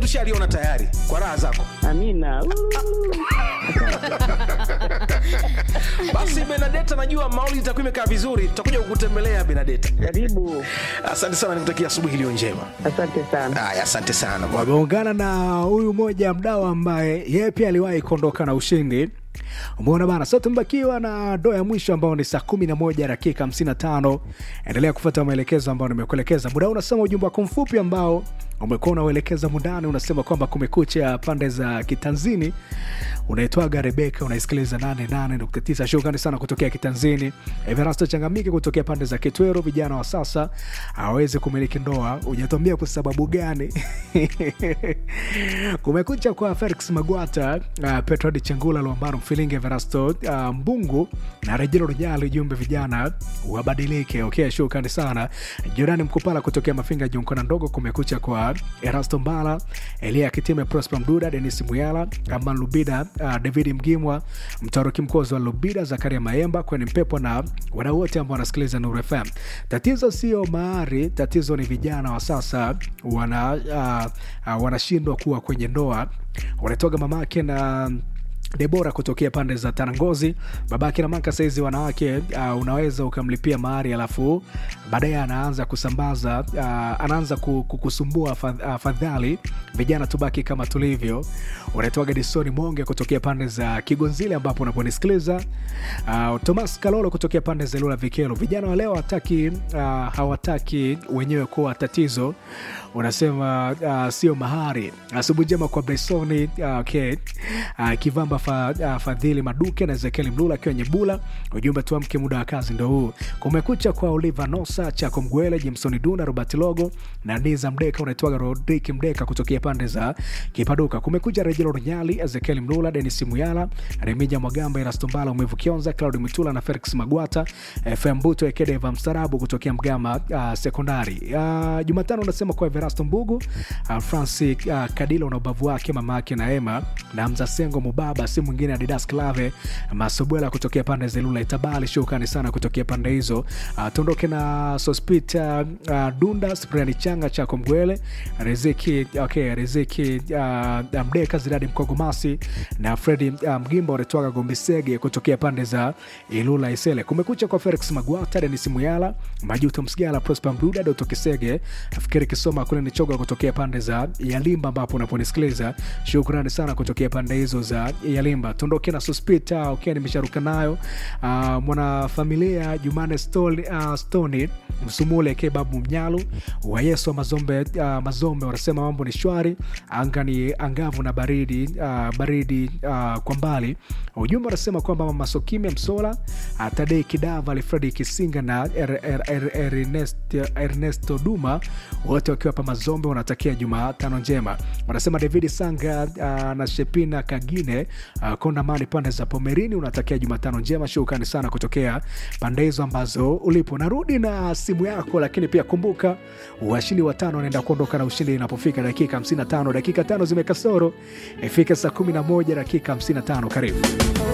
tushaliona tayari kwa raha zako Amina. basi benadeta najua mauli itakuwa imekaa vizuri tutakuja kukutembelea benadeta Karibu. asante sana nikutakia asubuhi iliyo njema Asante sana. haya asante sana bwana. wameungana na huyu mmoja mdau ambaye yeye pia aliwahi kuondoka na ushindi umeona bana so tumebakiwa na doo ya mwisho ambao ni saa kumi na moja dakika hamsini na tano endelea kufuata maelekezo ambayo nimekuelekeza muda huu unasema ujumbe wako mfupi ambao umekuwa unauelekeza mundani unasema kwamba kumekucha pande za kitanzini unaitwaga rebeka unaisikiliza 88.9 shukrani sana kutokea kitanzini everasto changamike kutokea pande za kitwero vijana wa sasa hawawezi kumiliki ndoa hujatuambia kwa sababu gani kumekucha kwa felix magwata uh, petrod chengula luambaro mfilingi everasto uh, mbungu na rejelo rujali jumbe vijana wabadilike okay shukrani sana jorani mkupala kutokea mafinga junkona ndogo kumekucha kwa erasto mbala elia kitime prosper mduda denis muyala aman lubida uh, david mgimwa mtaroki mkozi wa lubida zakaria maemba kweni mpepo na wadau wote ambao wanasikiliza nuru fm tatizo sio mahari tatizo ni vijana wa sasa wana uh, uh, wanashindwa kuwa kwenye ndoa wanatoga mamake na debora kutokea pande za tarangozi babake na maka saizi wanawake uh, unaweza ukamlipia mahari alafu baadaye anaanza kusambaza uh, anaanza ku- ku- kusumbua fa- uh, fadhali vijana tubaki kama tulivyo unaitwaga disoni monge kutokea pande za kigonzile ambapo unaponisikiliza uh, tomas kalolo kutokea pande za lula vikelo vijana wa leo hawataki uh, hawataki wenyewe kuwa tatizo unasema uh, sio mahari asubuhi njema kwa bresoni uh, okay. uh, kivamba fa, uh, fadhili maduke na ezekieli mlula akiwa nyebula ujumbe tuamke muda wa kazi ndo huu kumekucha kwa oliva nosa chako mgwele jimsoni duna robert logo na niza mdeka unaitwaga rodrik mdeka kutokea pande za kipaduka kumekuja rejelo runyali ezekieli mlula denis muyala remija mwagamba erastombala umevu kionza claudi mitula na felix magwata fm buto ekedeva mstarabu kutokea mgama uh, sekondari uh, jumatano unasema kwa everasto mbugu uh, franci uh, kadila una ubavu wake mama yake na ema na mzasengo mubaba si mwingine adidas clave masobwela kutokea pande za ilula itabali shukrani sana kutokea pande hizo uh, tuondoke na sospita uh, dunda spriani changa chako mgwele riziki okay, riziki uh, mdeka ziradi mkogomasi na fredi uh, mgimba unatwaga gombisege kutokea pande za ilula isele kumekucha kwa felix magwata denis muyala majuto msigala prosper mduda doto kisege fikiri kisoma kule nichoga kutokea pande za yalimba ambapo unaponisikiliza shukrani sana kutokea pande hizo za yalimba tuondoke na sospita okay, nimesharuka nayo uh, mwanafamilia jumane stoli, uh, stoni msumule ke babu mnyalu wa yesu wa mazombe, uh, mazombe wanasema mambo ni shwari anga ni angavu na baridi uh, baridi uh, kwa mbali ujumbe wanasema kwamba mama sokime msola uh, tadei kidava alfredi kisinga na er, er, er, ernest, ernesto duma wote wakiwa pa mazombe wanatakia jumatano njema wanasema david sanga uh, na shepina kagine uh, kondamani pande za pomerini unatakia jumatano njema shukrani sana kutokea pande hizo ambazo ulipo narudi na simu yako lakini pia kumbuka washindi watano wanaenda kuondoka na ushindi inapofika dakika 55 dakika tano zimekasoro ifike saa 11 dakika 55 karibu